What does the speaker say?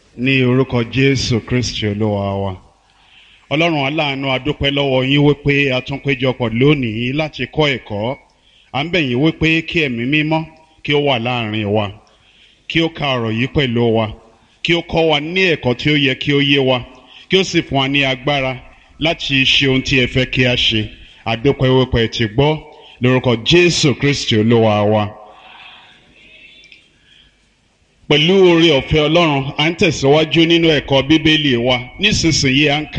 ní orúkọ jésù kristi olúwa wa ọlọ́run aláàánú adúpẹ́ lọ́wọ́ yín wípé a tún péjọpọ̀ lónìí láti kọ́ ẹ̀kọ́ à ń bẹ̀ yín wípé kí ẹ̀mí mímọ́ kí ó wà láàrin wa kí ó ka ọ̀rọ̀ yìí pẹ̀lú wa kí ó kọ́ wa ní ẹ̀kọ́ tí ó yẹ kí ó yé wa kí ó sì fún wa ní agbára láti ṣe ohun tí ẹ fẹ́ kí a ṣe adúpẹ́ wípé ẹ ti gbọ́ lórúkọ jésù kristi olúwa wa pẹ̀lú oore ọ̀fẹ́ ọlọ́run à ń tẹ̀síwájú nínú ẹ̀kọ́ bíbélì wa nísinsìnyí à ń ka